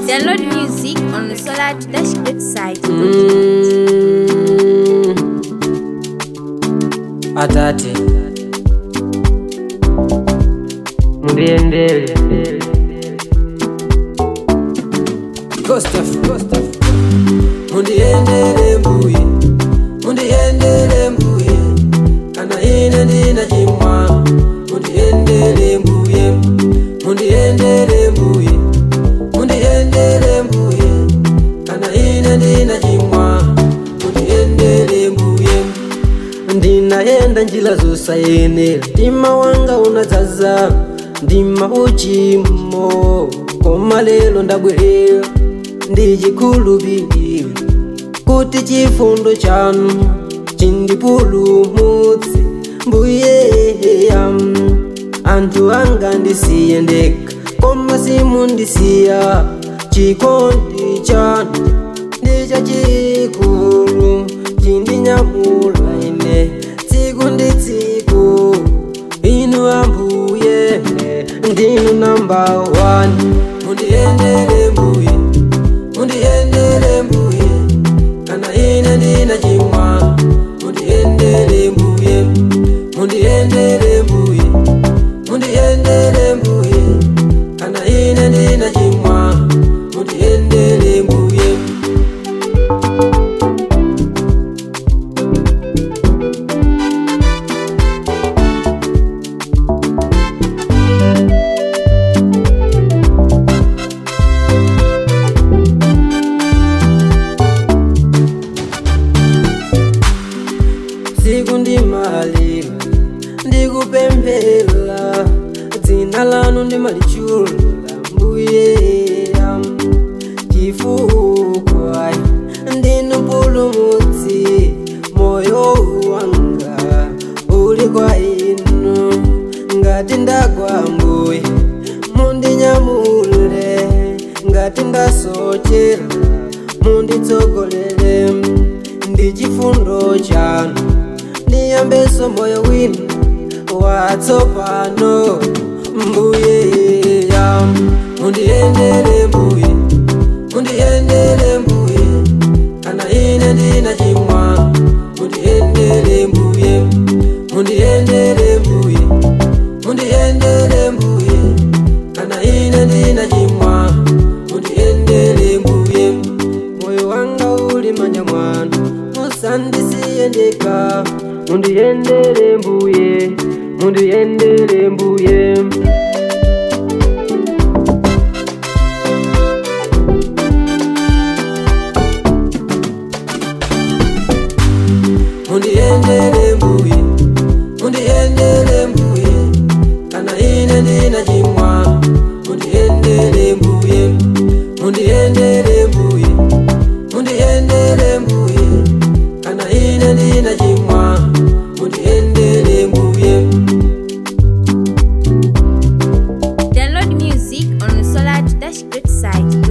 Download music on the Solar Dash Great site. Mm. Atate mundiendele Gustav, Gustav. mundiendele mbuye mundiendele mbuye kana ine ndina chimwa mundiendele mbuye mundiendele mbuye mundiendele mbuye kana ine ndina chimwa mundiendele mbuye ndinaenda njila zosayenera ndima wanga unadzaza ndima uchimo koma lero ndabwerera ndichikhulupirira kuti chifundo chanu chindipulumutse mbuyeya anthu anga ndisiye ndekha koma simundisiya chikondi chanu ndichachikulu chindinyamula ine tsiku ndi tsiku inu ambuye ndinu namba 1 mundiendele mbuye mundiendele mbuye kana ine ndina chimwa mundiendele mbuye mundiendele mbuye mundiendele mbuye kana ine ndina chimwa mundiendele mbuye tsiku ndimalira ndikupemphera dzina lanu ndimalitchula mbuyeya chifukwa ndinu mpulumutsi moyo wanga uli kwa inu ngati ndagwa mbuye mundinyamule ngati ndasochera munditsogolere ndi chifundo chanu ndiyambeso moyo wina watsopano mbuye ya mundiendele mbuye mundiendele mbuye kana ine ndina chimwa mundiendele mbuye mundiendele mbuye mundiendele mbuye kana ine ndina chimwa mundiendele mbuye moyo wanga uli manja mwanu musandisiye ndekha mundiendele mbuye mundiendele mbuye mundiendele mbuye mundiendele mbuye kana ine ndina chimwa mundiendele mbuye mundiendele mbuye mundiendele mbuye kana ine ndina chimwa mundiendele mbuye Download music on the Solar Dash Great site.